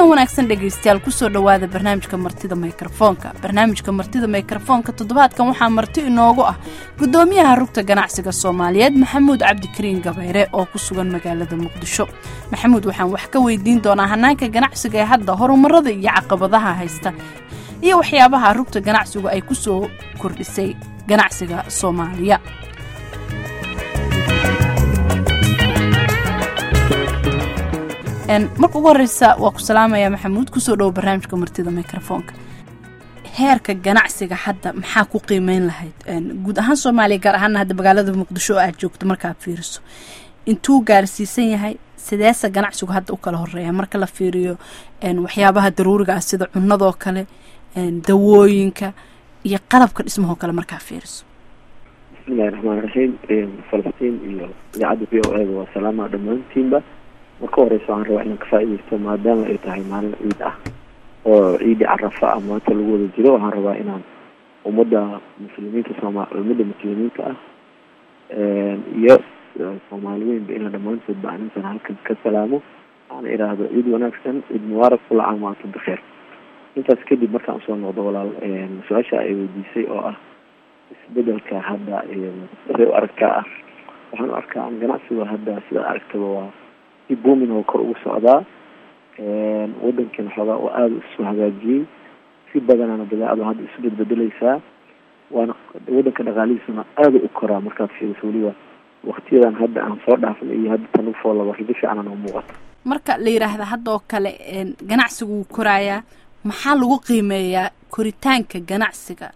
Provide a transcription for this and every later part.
kulan wanaagsan dhegaystayaal kusoo dhowaada barnaamijka martida mikrofoonka barnaamijka martida mikrofoonka toddobaadkan waxaa marti inoogu ah gudoomiyaha rugta ganacsiga soomaaliyeed maxamuud cabdikariin gabayre oo ku sugan magaalada muqdisho maxamuud waxaan wax ka weydiin doonaa hanaanka ganacsiga ee hadda horumarada iyo caqabadaha haysta iyo waxyaabaha rugta ganacsigu ay kusoo kordhisay ganacsiga soomaaliya marka ugu horeysa waa ku salaamaya maxamuud kusoo dhowo barnaamijka martida microfoonka heerka ganacsiga hadda maxaa ku qiimeyn lahayd guud ahaan soomaaliya gaar ahaana hadda magaalada muqdisho oo aad joogto markaad fiiriso intuu gaarsiisan yahay sideese ganacsigu hadda u kala horeeya marka la fiiriyo waxyaabaha daruuriga ah sida cunadoo kale dawooyinka iyo qalabka dhismahoo kale markaa fiiriso bismillahi raxmaan raxiim falastiin iyo idaacadda v o eda waa salaama dhammaantiinba marka horeysa waxaan rabaa inaan ka faa-ideysto maadaama ay tahay maalin ciid ah oo ciidi carafa ah maanta lagu wada jiro waxaan rabaa inaan ummadda muslimiinta sooma ummadda muslimiinta ah iyo soomaali weynba inaan dhammaantoodba aan intaan halkan ka salaamo aan idhaahdo ciid wanaagsan ciid mubaarak kula caam wa antum bikheer intaas kadib markaan usoo noqdo walaal su-aasha ay weydiisay oo ah isbedelka hadda siday u aragtaa ah waxaan u arkaa an ganacsiga hadda sida aragtaba waa si boomin oo kor ugu socdaa wadankan xoogaa oo aada isu hagaajiyey si badanana badeecadu hadda isu bedbedeleysaa waana wadanka dhaqaalihiisuna aada u koraa markaad fiiriso weliba waktiyadan hadda aan soo dhaafna iyo hadda tan ufoolaba rido fiican oo muuqata marka la yidhaahda hadda oo kale ganacsigu wuu koraayaa maxaa lagu qiimeeyaa koritaanka ganacsiga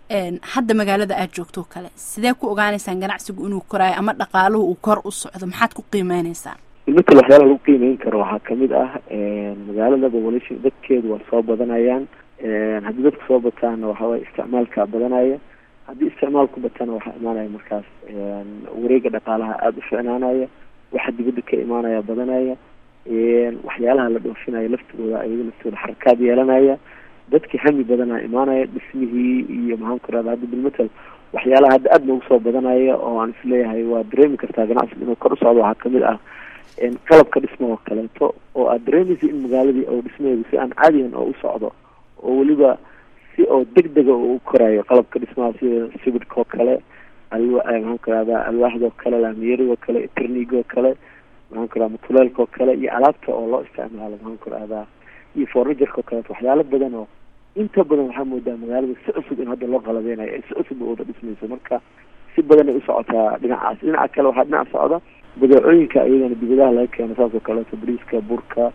hadda magaalada aada joogto o kale sidee ku ogaaneysaan ganacsigu inuu koraayo ama dhaqaaluhu uu kor u socdo maxaad ku qiimeyneysaan iminka waxyaalaha lagu qiimeyn karo waxaa kamid ah magaalada population dadkeedu waa soo badanayaan haddii dadku soo bataana waxaway isticmaalka badanaya haddii isticmaalku batana waxaa imaanaya markaas wareega dhaqaalaha aada u ficnaanaya waxa dibadda ka imaanaya badanaya waxyaalaha la dhoofinayo laftigooda ayaga laftooda xarakaad yeelanaya dadki hami badanaa imaanaya dhismihii iyo maxaan ku rahda hadda bilmatal waxyaalaha hadda aada noogu soo badanaya oo aan isleeyahay waa dareemi kartaa ganacsiga inuu kor u socdo waxaa kamid ah qalabka dhismahoo kaleeto oo aad dareemaysa in magaaladii oo dhismaheedu si aan caadiyan oo u socdo oo weliba si oo deg dega oo u korayo qalabka dhismaha sida sibidhkoo kale alwa maxaan ku rahdaa alwaaxdoo kale laamiyarigoo kale trnigoo kale maxaan ku rahda mutuleelkoo kale iyo alaabta oo loo isticmaalo maxaan ku rahdaa iyo fornigerkoo kaleeto waxyaalo badan oo inta badan waxaa moodaa magaalada si cusub in hadda loo qalabeynayo ay si cusub wada dhismayso marka si badan ay usocotaa dhinacaas dhinaca kale waxaa dhinac socda badeecooyinka iyagana dibadaha laga keeno saas oo kaleeto briiska burka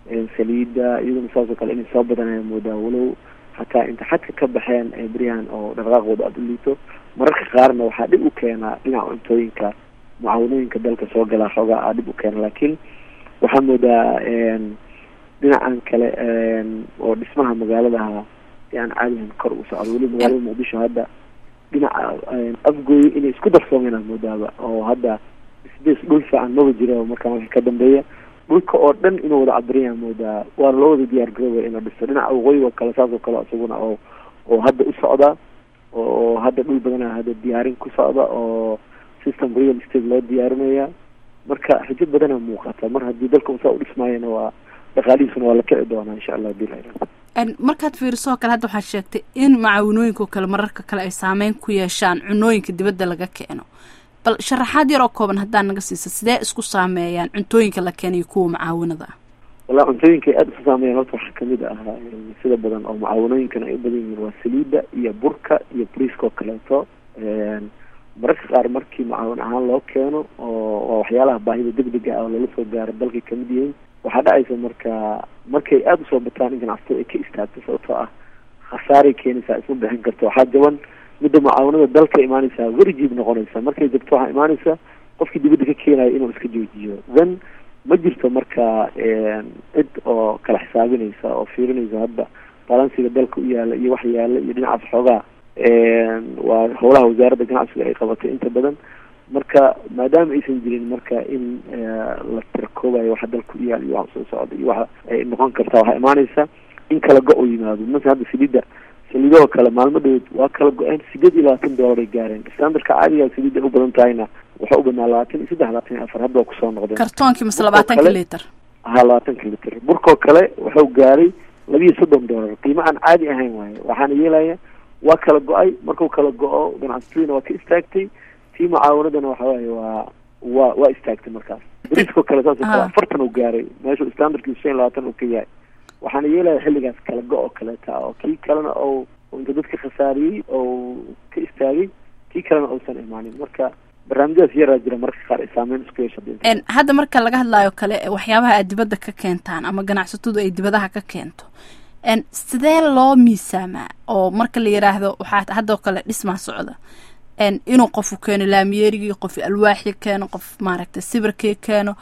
saliida iyadana saas oo kale inay soo badanaya moodaa walow hataa inta xadka ka baxeen beryahan oo dhaqaaqooda aada u liito mararka qaarna waxaa dhib u keenaa dhinaca cuntooyinka mucaawanooyinka dalka soo galaa xoogaa aa dhib u keena laakiin waxaa moodaa dhinacan kale oo dhismaha magaaladaha si aan caadihan kor u socdo weliba magaalada muqdisho hadda dhinaca afgooyo inay isku darsoomeen aa moodaaba oo hadda sbas dhul fiican maba jira markaan wixii ka dambeeya dhulka oo dhan inuu wada cabiranya moodaa waana loo wada diyaar garoobaya in la dhisto dhinaca waqooyi oo kale saas oo kale isaguna oo oo hadda u socda oo hadda dhul badana hadda diyaarin ku socda oo system real estate loo diyaarinaya marka rajo badana muuqata mar haddii dalka usaa u dhismaayana waa dhaqaalihiisuna waa la kici doonaa insha allah bilahi markaad fiirisoo kale hadda waxaad sheegtay in macaawinooyinka oo kale mararka kale ay saameyn ku yeeshaan cunooyinka dibadda laga keeno bal sharaxaad yar oo kooban haddaa naga siisa sidee isku saameeyaan cuntooyinka la keenayo kuwa mucaawinada ah walla cuntooyinka ay aada isu saameeyaan horta waxaa kamid ah sida badan oo mucaawanooyinkan ay u badan yihiin waa saliida iyo burka iyo briiska oo kaleeto mararka qaar markii mucaawin ahaan loo keeno oo waa waxyaalaha baahida degdega ah oo lala soo gaaro dalkay kamid yihiin waxaa dhacaysa marka markay aada usoo bataan in ganacsatada ay ka istaagto sababtoo ah khasaaray keenaysaa isma bixin karto waxaa jaban midda mucaawanada dalka imaanaysaa werjiib noqonaysa markay jabto waxaa imaanaysa qofkii dibadda ka keenayo inuu iska joojiyo then ma jirto marka cid oo kala xisaabinaysa oo fiirinaysa hadda balansiga dalka u yaala iyo wax yaala iyo dhinacaas xoogaa waa howlaha wasaaradda ganacsiga ay qabatay inta badan marka maadaama aysan jirin marka in la tirakoobayo waxa dalka u yaal iyo waxa soo socda iyo waxa ay noqon kartaa waxaa imaanaysa in kala go-o yimaado mase hadda saliidda saliidahoo kale maalmo dhaweed waa kala go-een sideed iyo labaatan dollar ay gaareen standardka caadiga saliidda ay u badan tahayna waxaa u badnaa labaatan iyo saddex labaatan iyo afar hadda waa kusoo noqdeen kartoonkii mase labaatanka liter ahaa labaatanka litir burkoo kale wuxuu gaaray labiiyo soddon dollar qiimo aan caadi ahayn waaye waxaana yeelaya waa kala go-ay markuu kala go-o ganacsatadiina waa ka istaagtay tii mucaawanadana waxa waaye waa waa waa istaagtay markaas bariiskoo kale saasoo kale afartan uu gaaray meeshuu standardkiisu shan iyo labaatan uu ka yahay waxaana yeelaya xilligaas kala go- oo kaleeta oo kii kalena ou inta dadka khasaariyey oo ka istaagay kii kalena uusan imaanin marka barnaamijyadaas yaraa jira mararka qaar ay saameyn isku yeesha hadda marka laga hadlaayo kale waxyaabaha aad dibadda ka keentaan ama ganacsatadu ay dibadaha ka keento sidee loo miisaamaa oo marka la yiraahdo waxaa haddoo kale dhismaa socda inuu qofu keeno laamiyeerigii qof alwaaxii keeno qof maaragtay sibirkii keeno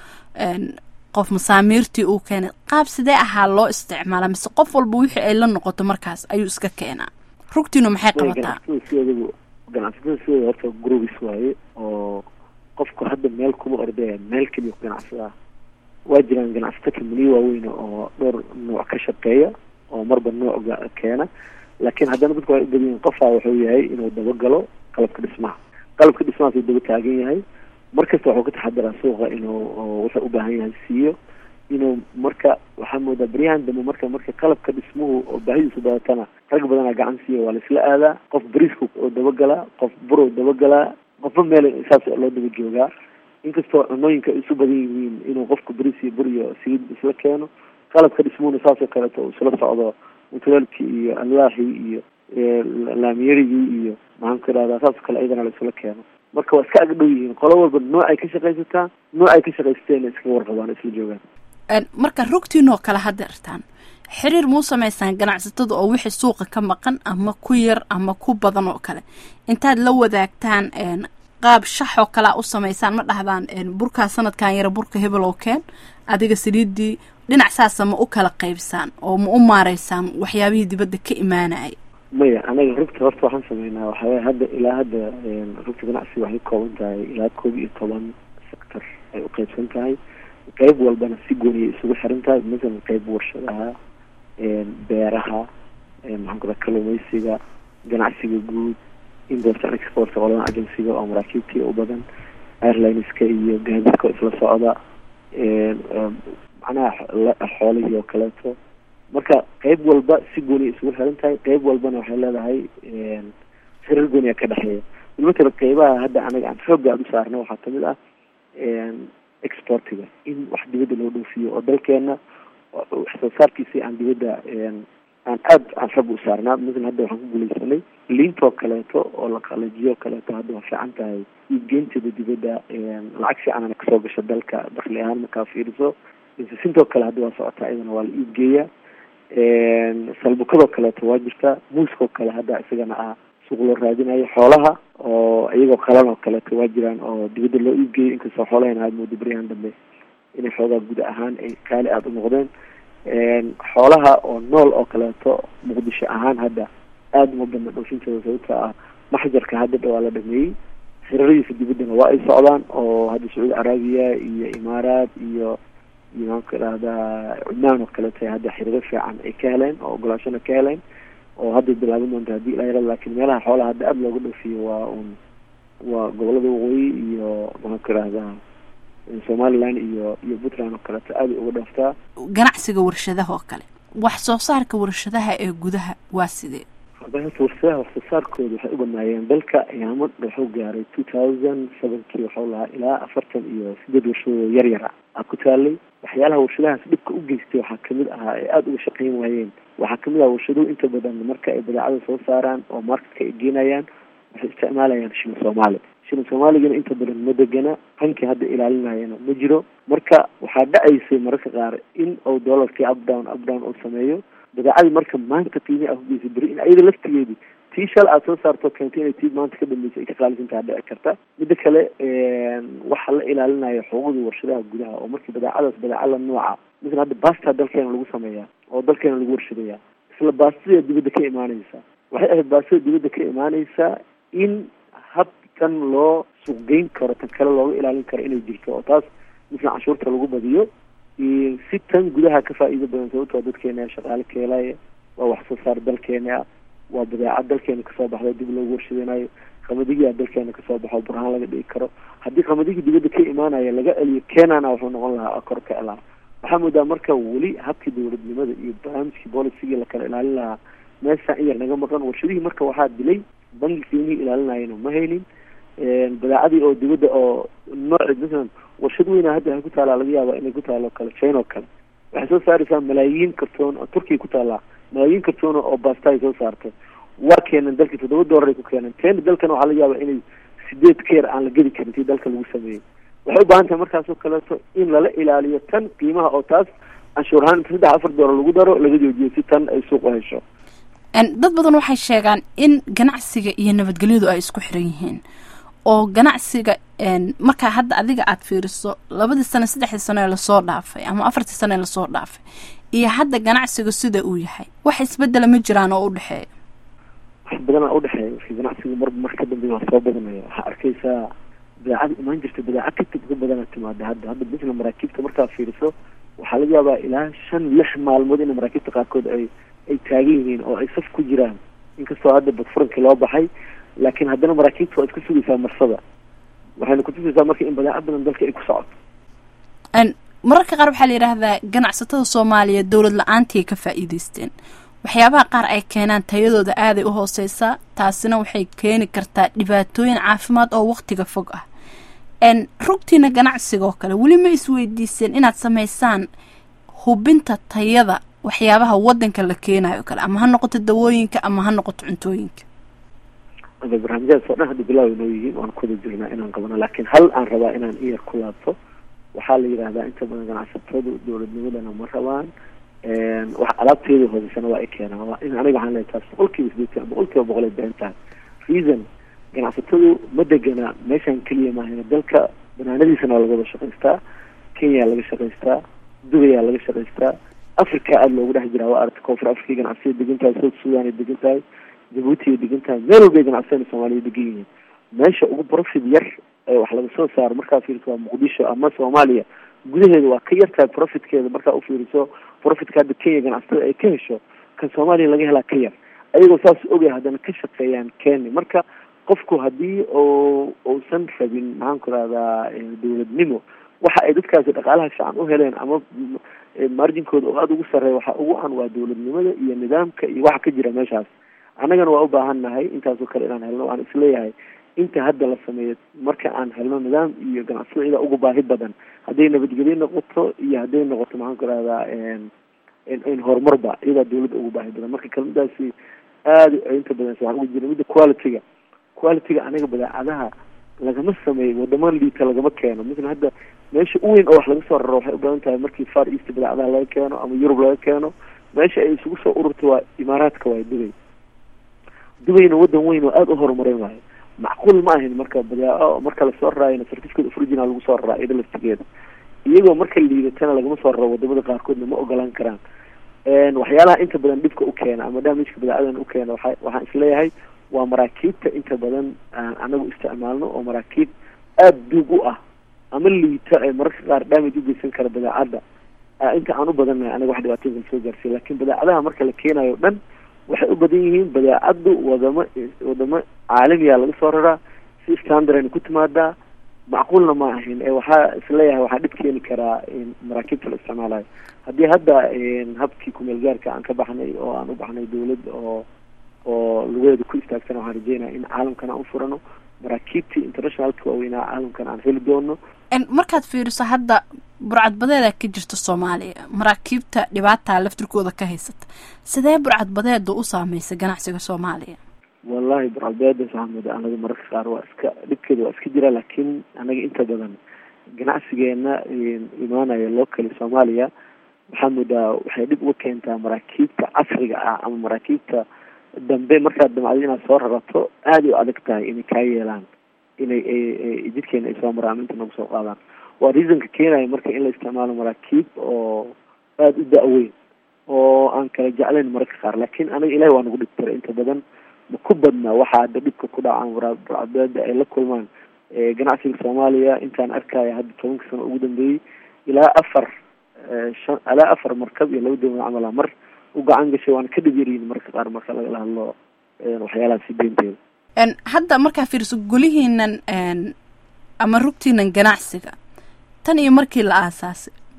qof masaamiirtii uu keenay qaab sidee ahaa loo isticmaala mise qof walba wixii ay la noqoto markaas ayuu iska keenaa rugtiinu maxay qabataa ganacsatada sidooda horta groubis waaye oo qofku hadda meel kuma ordaya meel keliya ku ganacsadaa waa jiraan ganacsato kamaniyo waaweyn oo dhowr nooc ka shaqeeya oo marba nooc keena laakiin haddana dadku waa ubadiyin qofaa wuxuu yahay inuu dabagalo qalabka dhismaha qalabka dhismahaasuu daba taagan yahay markasta waxuu ka taxadiraa suuqa inuu wuxuu u baahan yahay siiyo inuu marka waxaa moodaa beryahan dambe marka marka qalabka dhismuhu oo baahidiisu badatana rag badanaa gacan siiya waa laisla aadaa qof bariiska oo dabagalaa qof bur oo dabagalaa qofba meel saas loo daba joogaa inkastoo cunooyinka isu badan yihiin inuu qofku bariis iyo bur iyo saliid isla keeno qalabka dhismuhuna saasoo kaleeto uu isla socdo mutuleelkii iyo alwaaxii iyo laamiyerigii iyo maxaan ku idhahdaa saasoo kale ayadana la isla keeno marka waa iska agdhow yihiin qolo walba noocay ka shaqaysataa noocay ka shaqaysateena iskaga warqabaan isla joogaan marka rugtiinoo kale hadeertaan xiriir muu samaysaan ganacsatada oo wixii suuqa ka maqan ama ku yar ama ku badan oo kale intaad la wadaagtaan qaab shax oo kalea u samaysaan ma dhahdaan burkaa sanadkan yara burka hebel oo keen adiga saliidii dhinac saasa ma u kala qaybsaan oo ma u maareysaan waxyaabihii dibadda ka imaanaya maya anaga rugta horta waxaan sameynaa waxaweye hadda ilaa hadda rugta ganacsiga waxay ka kooban tahay ilaa koob iyo toban sector ay u qaybsan tahay qayb walbana si gooniya isugu xiran tahay masalan qayb warshadaha beeraha maxaan ku daa kalluumeysiga ganacsiga guud import and export qoladan agensiga oo maraakiibtii u badan airlineska iyo gaadiidka oo isla socda macnaha xoolihii oo kaleeto marka qayb walba si gooniya isugu xiran tahay qayb walbana waxay leedahay xirar gooniya ka dhexeeya matala qaybaha hadda anaga aan xoogga aada u saarna waxaa kamid ah exportiga in wax dibadda loo dhoofiyo oo dalkeena wax soo saarkiisi aan dibadda aan aad aan xog u saarnaa masalan hadda waxaan ku guuleysanay liintoo kaleeto oo la qalajiyo kaleeto hadda waa fiican tahay iibgeynteeda dibadda lacag fiicanana kasoo gasha dalka dakli ahaan markaa fiiriso insisintoo kale hadda waa socotaa iyadana waa la iibgeeya salbukadoo kaleeto waa jirtaa muuskoo kale hadda isagana ah suuq loo raadinayo xoolaha oo iyagoo qalan oo kaleeto waa jiraan oo dibadda loo iibgeeyo inkastoo xoolahayna aad moodo beryahan dambe inay xoogaa guud ahaan ay qaali aada u noqdeen xoolaha oo nool oo kaleeto muqdisho ahaan hadda aada uma badna dhoofintooda sababta ah maxjarka hadda dhawaa la dhameeyey xiraradiisa dibaddana waa ay socdaan oo hadda sacuudi carabiya iyo imaaraat iyo iyo maanku idhahdaa cudmaan oo kaleeto hadda xiriiro fiican ay ka heleen oo ogolaashona ka heleen oo hadday bilaaban doonta haddii ilaa yara laakiin meelaha xoolaha hadda aada looga dhoofiyo waa un waa gobolada waqooyi iyo maxaanku idhahdaa somaliland iyo iyo puntland oo kaleeto aada uga dhooftaa ganacsiga warshadaha oo kale wax soo saarka warshadaha ee gudaha waa sidee horta warshadaha wax soo saarkooda waxay u badnaayeen dalka ayaamo wuxuu gaaray two thousand sevenkii waxuu lahaa ilaa afartan iyo sideed warshadoo yar yara a ku taalay waxyaalaha warshadahaas dhibka u geystay waxaa kamid ahaa ay aada uga shaqeyn waayeen waxaa kamid aha warshaduhu inta badan marka ay badeecada soo saaraan oo marketka ay geenayaan waxay isticmaalayaan shilin soomaali shilin soomaaligana inta badan ma degana hankii hadda ilaalinayana ma jiro marka waxaa dhacaysay mararka qaar in uu dollarkii up down up down uu sameeyo badeecadii marka maanta qiimi ah ugeysay beri in ayada laftigeedii tii shal aad soo saarto keentay inay tii maanta ka dambeysay ay ka qaalisantaha dhici karta midda kale waxaa la ilaalinayo xuquuqdii warshadaha gudaha oo markii badeecadaas badeecada nooca masalan hadda basta dalkeena lagu sameeyaa oo dalkeena lagu warshadeeyaa isla baastida dibadda ka imaaneysa waxay ahayd baastida dibadda ka imaaneysaa in habkan loo suuqgeyn karo tan kale looga ilaalin karo inay jirto oo taas masalan canshuurta lagu badiyo si tan gudaha ka faa'iido badan sababtoo dadkeena shaqaale ka helaya waa wax soo saar dalkeena waa badeecad dalkeena kasoo baxda dib loogu warshadeynayo qamadigia dalkeena kasoo baxo burhaan laga dhigi karo haddii qamadigi dibadda ka imaanaya laga celiyo kenana wuxuu noqon lahaa kor ka elaa waxaa moodaa marka weli habkii dowladnimada iyo barnaamijkii boolicigii la kala ilaalin lahaa meeshaan in yar naga maqan warshadihii marka waxaa dilay bangi qiimihii ilaalinayana ma haynin badeecadii oo dibadda oo nooc masalan warshad weyna hadda waxay ku taalaa laga yaaba inay ku taalo kale china oo kale waxay soo saaraysaa malaayiin kartoon oo turkiya ku taallaa malaayiin kartoon oo basta ay soo saartay waa keenan dalkii toddoba doolar ay ku keeneen teena dalkana waxaa laga yaaba inay sideed keer aan la gedi karin tii dalka lagu sameeyey waxay u baahan tahay markaasoo kaleeto in lala ilaaliyo tan qiimaha oo taas canshuur ahaan inta saddex afar doolar lagu daro laga joojiyo si tan ay suuq u hesho dad badan waxay sheegaan in ganacsiga iyo nabadgelyadu ay isku xiran yihiin oo ganacsiga markaa hadda adiga aada fiiriso labadii sano saddexdii sano ee lasoo dhaafay ama afartii sano ee lasoo dhaafay iyo hadda ganacsiga sida uu yahay wax isbedela ma jiraan oo udhexeeya wax badanaa udhexeeya marki ganacsiga mar mar ka dambeya waa soo badanaya waxaa arkaysaa badeecada imaan jirta badeeca katib ka badana timaada hadda hadda bisla maraakiibta markaa fiiriso waxaa laga yaabaa ilaa shan lix maalmood ina maraakiibta qaarkood ay ay taagan yihiin oo ay saf ku jiraan inkastoo hadda badfurankii loo baxay laakiin haddana maraakiibta waa iska sugaysaa marsada waxayna kutusaysaa marka in badeeco badan dalka ay ku socoto mararka qaar waxaa la yidhaahdaa ganacsatada soomaaliya dowlad la-aantii ka faa'iideysteen waxyaabaha qaar ay keenaan tayadooda aaday u hooseysaa taasina waxay keeni kartaa dhibaatooyin caafimaad oo waktiga fog ah rugtiina ganacsiga oo kale weli ma isweydiiseen inaad samaysaan hubinta tayada waxyaabaha wadanka la keenayo kale ama ha noqoto dawooyinka ama ha noqoto cuntooyinka barnaamijyadaas oo dhan hadda bilaaw inoo yihiin waan kuwada jirnaa inaan qabano laakiin hal aan rabaa inaan iyar ku laabto waxaa la yidhahdaa inta badan ganacsatadu dowladnimadana ma rabaan wax alaabteeda hooseysana waa ay keenaan waa in aniga waxaan leeyahay taas boqol kiiba sideetan boqol kiiba boqol ay been tahay reason ganacsatadu ma degana meeshaan keliya maahayna dalka banaanadiisana waa laga wada shaqaystaa kenya laga shaqaystaa dubayaa laga shaqaystaa africa aada loogu dhex jiraa waa aragta koonfur africa ganacsiya degan tahay south sudan ay degan tahay jabuuti ay degan tahay meel walbay ganacsiyana soomaaliya degan yihiin meesha ugu profit yar ee wax laga soo saaro markaa fiiriso waa muqdisho ama soomaaliya gudaheeda waa ka yar tahay profitkeeda markaa ufiiriso profitka hadda kenya ganacsatada ay ka hesho kan soomaaliya laga helaa ka yar ayagoo saas ogay haddana ka shaqeeyaan kenya marka qofku haddii o uusan rabin maxaan ku rahdaa dowladnimo waxa ay dadkaasi dhaqaalaha fiican u heleen ama marjinkooda oo aada ugu sarreeya waxa ugu an waa dowladnimada iyo nidaamka iyo waxa ka jira meeshaas annagana waa u baahan nahay intaasoo kale inaan helno waan isleeyahay inta hadda la sameeyo marka aan helno nidaam iyo ganacsada ida ugu baahi badan hadday nabadgelyo noqoto iyo hadday noqoto maxaan ku rahdaa in horumarba iyadaa dawladda ugu baahi badan marka kelmadaasi aada inta badan waxaan ugu jira midda quality-ga quality-ga anaga badeecadaha lagama sameeyo wadamo liita lagama keeno misla hadda meesha u weyn oo wax laga soo raro waxay u badan tahay markii far east badeecadaha laga keeno ama yurub laga keeno meesha ay isugu soo ururta waa imaaraadka waay dubay dubayna wadan weyn oo aada u horumarin waayo macquul ma ahin marka badeeco marka lasoo raraayona certificate of original lagu soo raraa iyada laftigeeda iyagoo marka liidatana lagama soo raro wadamada qaarkoodna ma ogolaan karaan waxyaalaha inta badan dhibka u keena ama damageka badeecadan u keena waa waxaan isleeyahay waa maraakiibta inta badan aan anagu isticmaalno oo maraakiib aada duug u ah ama liita ee mararka qaar damage u geysan kara badeecadda inta aan u badannahay anaga wax dhibaatooyinkan soo gaarsiiya lakin badeecadaha marka la keenayo o dhan waxay u badan yihiin badeecaddu wadamo wadamo caalamiya laga soo raraa si standardayna ku timaadaa macquulna ma ahin ee waxaa isleeyahay waxaa dhib keeni karaa maraakiibta la isticmaalayo haddii hadda habkii kumeel gaarka aan ka baxnay oo aan u baxnay dawlad oo oo lugaheeda ku istaagtana waxaan rajeynaya in caalamkan aan u furano maraakiibtii internationalka waaweynaa caalamkan aan heli doono markaad fiiriso hadda burcadbadeeda ka jirta soomaaliya maraakiibta dhibaataa laftirkooda ka haysata sidee burcadbadeeda u saameysa ganacsiga soomaaliya wallahi burcadbadeeda waxaa mooda anaga mararka qaar waa iska dhibkeeda waa iska jira laakiin anaga inta badan ganacsigeena imaanaya locally soomaaliya waxaa moodaa waxay dhib uga keentaa maraakiibta casriga ah ama maraakiibta dambe markaad damacdo inaad soo rarato aada u adag tahay inay kaa yeelaan inay jidkeena ay soo maraan inta nagu soo qaadaan waa reasonka keenaya marka in la isticmaalo maraakiib oo aada u da-weyn oo aan kala jeclayn mararka qaar laakiin anaga ilahi waa nagu dhibtira inta badan ma ku badna waxaa hadda dhibka ku dhacaan burcadbeeda ay la kulmaan ganacsiga soomaaliya intaan arkaya hadda tobanka sano ugu dambeeyey ilaa afar shan ilaa afar markab iyo laba dowlad camala mar u gacan gashay waana ka dhib yaryihin mararka qaar marka lagala hadlo waxyaalahaasi beenteeda hadda markaa fiiriso golihiinan ama rugtiinan ganacsiga tan iyo markii la aasaasay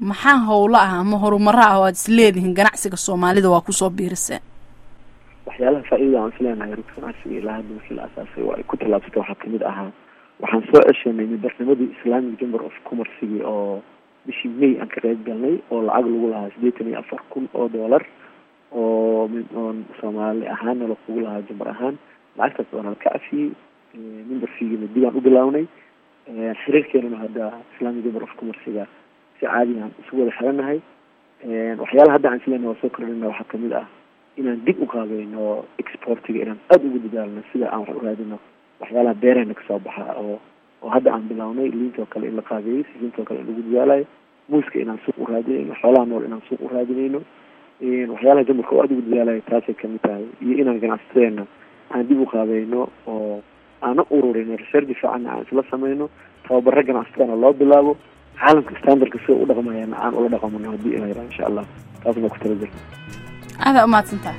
maxaa howlo ah ama horumaro ah oo aad isleedihiin ganacsiga soomaalida waa kusoo biiriseen waxyaalaha faa-idada aan isleenahay rugta ganacsiga ilaa hadda markii la asaasay oo ay ku tallaabsatay waxaa kamid ahaa waxaan soo ceshanay midarnimadii islamic chamber of commercigi oo bishii may aan ka qeyb galnay oo lacag lagu lahaa siddeetan iyo afar kun oo dollar oo oon soomaali ahaanna lakugu lahaa jambar ahaan lacagtaas oona laka cafiyey member fiigina dib aan u bilawnay xiriirkeenana hadda islamic chamber of commerciga si caadi aan isu wada xiranahay waxyaalaha hadda aan isleenahay waa soo kordhina waxaa kamid ah inaan dib u qaadayno exportiga inaan aada ugu dadaalno sida aan wax u raadino waxyaalaha beerahena kasoo baxa oo oo hadda aan bilawnay liintoo kale in la qaabeeyey siintoo kale in lagu dadaalayo muuska inaan suuq u raadinayno xoolaha nool inaan suuq u raadinayno waxyaalaha jamarka oo aada ugu dadaalayo taasay kamid tahay iyo inaan ganacsateena aan dib u qaadayno oo aana ururino research fiicanna aan isla sameyno tababaro ganacsatana loo bilaabo caalamka standardka sida u dhaqmayana aan ula dhaqamano haddii ila yaraa insha allah taasna ku tala jirta aada umahadsantaha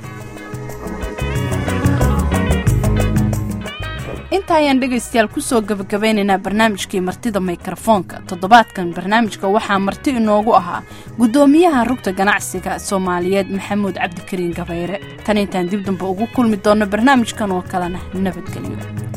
inta ayaan dhegaystayaal kusoo gabagabeynaynaa barnaamijkii martida mikrofoonka toddobaadkan barnaamijka waxaa marti inoogu ahaa guddoomiyaha rugta ganacsiga soomaaliyeed maxamuud cabdikariin gabayre tan intaan dib damba ugu kulmi doonno barnaamijkan oo kalena nabadgelyo